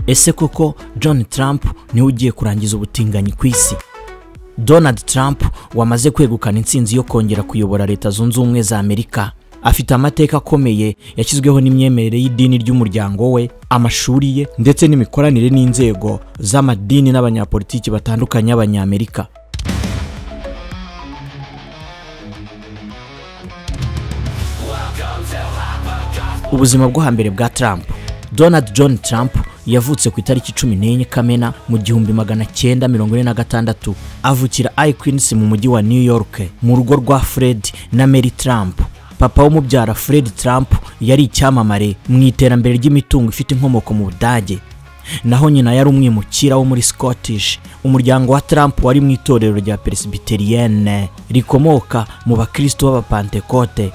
ese koko john trump niwe ugiye kurangiza ubutinganyi ku isi donald trump wamaze kwegukana intsinzi yo kongera kuyobora leta zunze ubumwe za amerika afite amateka akomeye yashyizweho n'imyemerere y'idini ry'umuryango we amashuri ye ndetse n'imikoranire n'inzego z'amadini n'abanyapolitiki batandukanye b'abanyamerika ubuzima bwo hambere bwa Trump Donald John Trump yavutse ku itariki cumi n'enye Kamena mu gihumbi magana cyenda mirongo ine na gatandatu avukira Queens mu mujyi wa New York mu rugo rwa Fred na Mary Trump papa w'umubyara Fred Trump yari icyamamare mu iterambere ry'imitungo ifite inkomoko mu Budage naho nyina yari umwimukira wo muri Scottish umuryango wa Trump wari mu itorero rya Presbyterienne rikomoka mu bakristo b'abapantekote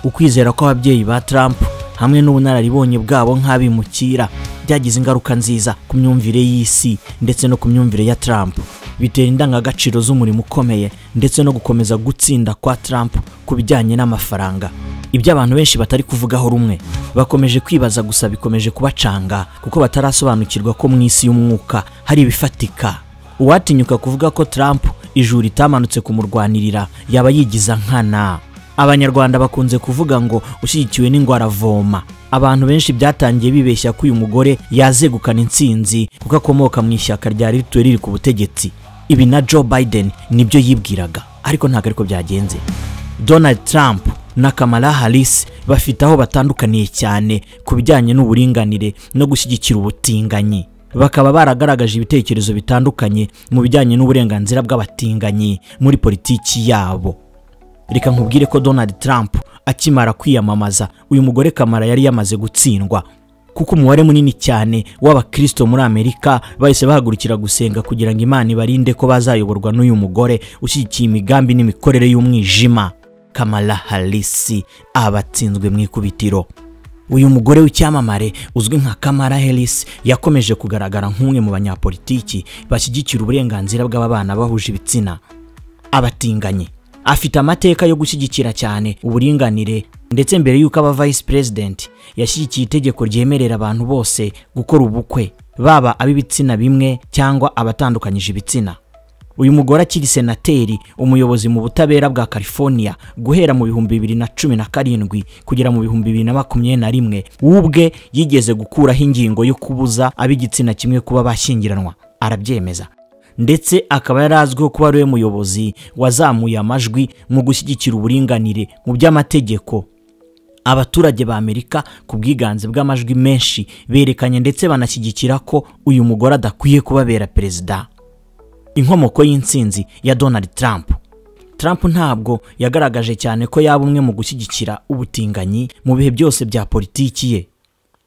ukwizera kw'ababyeyi ba Trump hamwe n'ubunararibonye bwabo nk'abimukira byagize ingaruka nziza ku myumvire y'isi ndetse no ku myumvire ya Trump bitera indangagaciro z'umurimo ukomeye ndetse no gukomeza gutsinda kwa Trump ku bijyanye n'amafaranga ibyo abantu benshi batari kuvugaho rumwe bakomeje kwibaza gusa bikomeje kubacanga kuko batarasobanukirwa ko mu isi y'umwuka hari ibifatika uwatinyuka kuvuga ko Trump ijuru ritamanutse kumurwanirira yaba yigiza nkana abanyarwanda bakunze kuvuga ngo ushyigikiwe n'indwara voma abantu benshi byatangiye bibeshya ko uyu mugore yazegukana intsinzi kuko akomoka mu ishyaka ryari rituwe riri ku butegetsi ibi na joe biden nibyo yibwiraga ariko ntabwo ariko byagenze donald trump na kamala harris bafite aho batandukaniye cyane ku bijyanye n'uburinganire no gushyigikira ubutinganyi bakaba baragaragaje ibitekerezo bitandukanye mu bijyanye n'uburenganzira bw'abatinganyi muri politiki yabo reka nkubwire ko donald trump akimara kwiyamamaza uyu mugore kamara yari yamaze gutsindwa kuko umubare munini cyane w'abakristo muri amerika bahise bahagurukira gusenga kugira ngo imana ibarinde ko bazayoborwa n'uyu mugore ushyigikiye imigambi n'imikorere y'umwijima kamara harisi abatsinzwe mu ikubitiro uyu mugore w'icyamamare uzwi nka kamara harisi yakomeje kugaragara nk'umwe mu banyapolitiki bashyigikira uburenganzira bw'ababana bahuje ibitsina abatinganyi afite amateka yo gushyigikira cyane uburinganire ndetse mbere y'uko aba vice president yashyigikiye itegeko ryemerera abantu bose gukora ubukwe baba ab'ibitsina bimwe cyangwa abatandukanyije ibitsina uyu mugore akiri senateri umuyobozi mu butabera bwa california guhera mu bihumbi bibiri na cumi na karindwi kugera mu bihumbi bibiri na makumyabiri na rimwe ubwe yigeze gukuraho ingingo yo kubuza ab'igitsina kimwe kuba bashyingiranwa arabyemeza ndetse akaba yari azwiho kuba ariwe muyobozi wazamuye amajwi mu gushyigikira uburinganire mu by'amategeko abaturage ba amerika ku bwiganze bw'amajwi menshi berekanye ndetse banashyigikira ko uyu mugore adakwiye kubabera perezida inkomoko y'intsinzi ya donald trump Trump ntabwo yagaragaje cyane ko yaba umwe mu gushyigikira ubutinganyi mu bihe byose bya politiki ye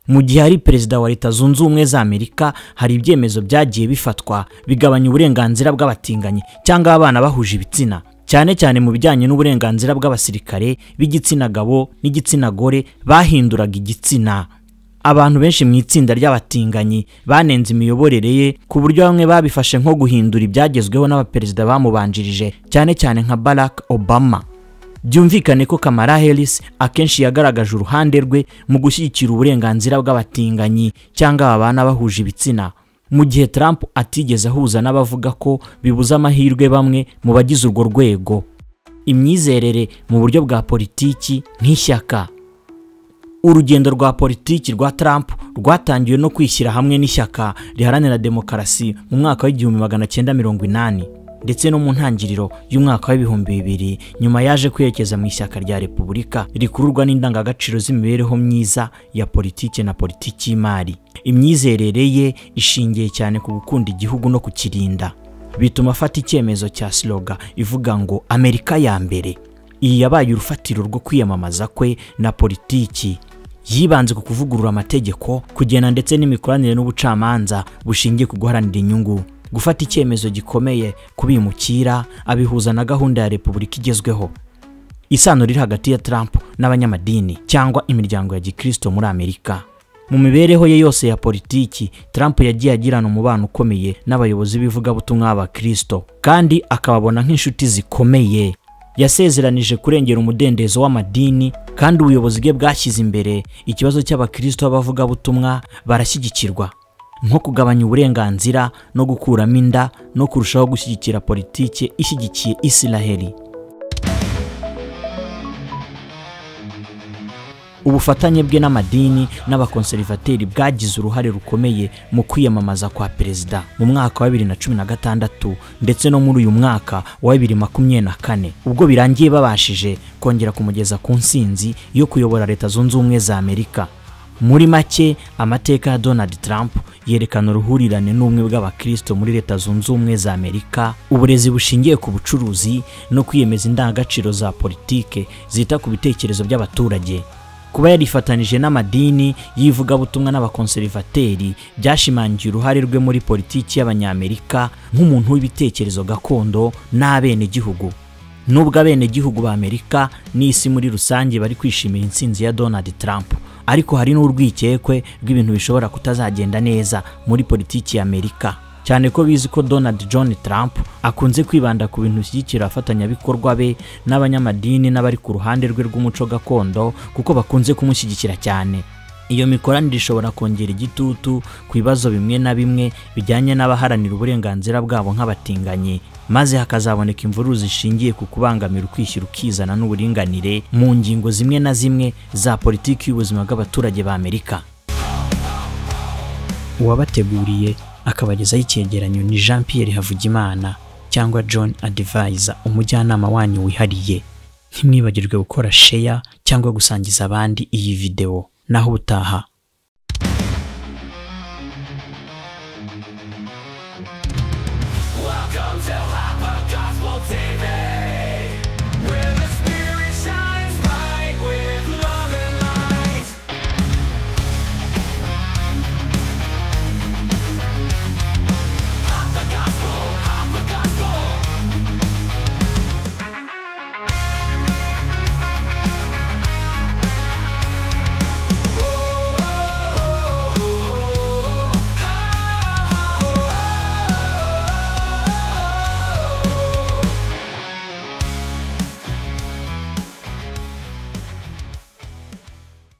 mu gihe ari perezida wa leta zunze ubumwe za amerika hari ibyemezo byagiye bifatwa bigabanya uburenganzira bw'abatinganyi cyangwa abana bahuje ibitsina cyane cyane mu bijyanye n'uburenganzira bw'abasirikare b'igitsina gabo n'igitsina gore bahinduraga igitsina abantu benshi mu itsinda ry'abatinganyi banenze imiyoborere ye ku buryo bamwe babifashe nko guhindura ibyagezweho n'abaperezida bamubanjirije cyane cyane nka barack obama byumvikane ko kamara harris akenshi yagaragaje uruhande rwe mu gushyigikira uburenganzira bw'abatinganyi cyangwa abana bahuje ibitsina mu gihe Trump atigeze ahuza n'abavuga ko bibuza amahirwe bamwe mu bagize urwo rwego imyizerere mu buryo bwa politiki nk'ishyaka urugendo rwa politiki rwa Trump rwatangiwe no kwishyira hamwe n'ishyaka riharanira demokarasi mu mwaka w'igihumbi magana cyenda mirongo inani ndetse no mu ntangiriro y'umwaka w'ibihumbi bibiri nyuma yaje kwerekeza mu ishyaka rya repubulika rikururwa n'indangagaciro z'imibereho myiza ya politiki na politiki y'imari imyizerere ye ishingiye cyane ku gukunda igihugu no kukirinda bituma afata icyemezo cya siroga ivuga ngo amerika ya mbere iyi yabaye urufatiro rwo kwiyamamaza kwe na politiki yibanze ku kuvugurura amategeko kugena ndetse n'imikoranire n'ubucamanza bushingiye ku guharanira inyungu gufata icyemezo gikomeye kubimukira abihuza na gahunda ya repubulika igezweho isano riri hagati ya Trump n'abanyamadini cyangwa imiryango ya gikristo muri amerika mu mibereho ye yose ya politiki Trump yagiye agirana umubano ukomeye n'abayobozi b'ivugabutumwa b'abakristo kandi akababona nk'inshuti zikomeye yasezeranije kurengera umudendezo w'amadini kandi ubuyobozi bwe bwashyize imbere ikibazo cy'abakristo b'abavugabutumwa barashyigikirwa nko kugabanya uburenganzira no gukuramo inda no kurushaho gushyigikira politiki ishyigikiye isiraheli ubufatanye bwe n'amadini n'abakonservateri bwagize uruhare rukomeye mu kwiyamamaza kwa perezida mu mwaka wa bibiri na cumi na gatandatu ndetse no muri uyu mwaka wa bibiri makumyabiri na kane ubwo birangiye babashije kongera kumugeza ku nsinzi yo kuyobora leta zunze ubumwe za amerika muri make amateka ya donald trump yerekana uruhurirane n'ubumwe bw'abakristo muri leta zunze ubumwe za amerika uburezi bushingiye ku bucuruzi no kwiyemeza indangagaciro za politike zita ku bitekerezo by'abaturage kuba yarifatanije n'amadini y'ivugabutumwa n'abakonservateri byashimangiye uruhare rwe muri politiki y'abanyamerika nk'umuntu w'ibitekerezo gakondo n'abenegihugu nubwo abenegihugu ba amerika n'isi muri rusange bari kwishimira intsinzi ya donald trump ariko hari n'urwikekwe rw'ibintu bishobora kutazagenda neza muri politiki ya amerika cyane ko bizi ko donald john trump akunze kwibanda ku bintu bishyigikira abafatanyabikorwa be n'abanyamadini n'abari ku ruhande rwe rw'umuco gakondo kuko bakunze kumushyigikira cyane iyo mikoranire ishobora kongera igitutu ku bibazo bimwe na bimwe bijyanye n'abaharanira uburenganzira bwabo nk'abatinganyi maze hakazaboneka imvururu zishingiye ku kubangamira ukwishyira ukizana n'uburinganire mu ngingo zimwe na zimwe za politiki y'ubuzima bw'abaturage ba amerika uwabateguriye akabagezaho icyegeranyo ni jean Pierre havugimana cyangwa john adivayiza umujyanama wanyu wihariye ntimwibagirwe gukora sheya cyangwa gusangiza abandi iyi videwo naho ubutaha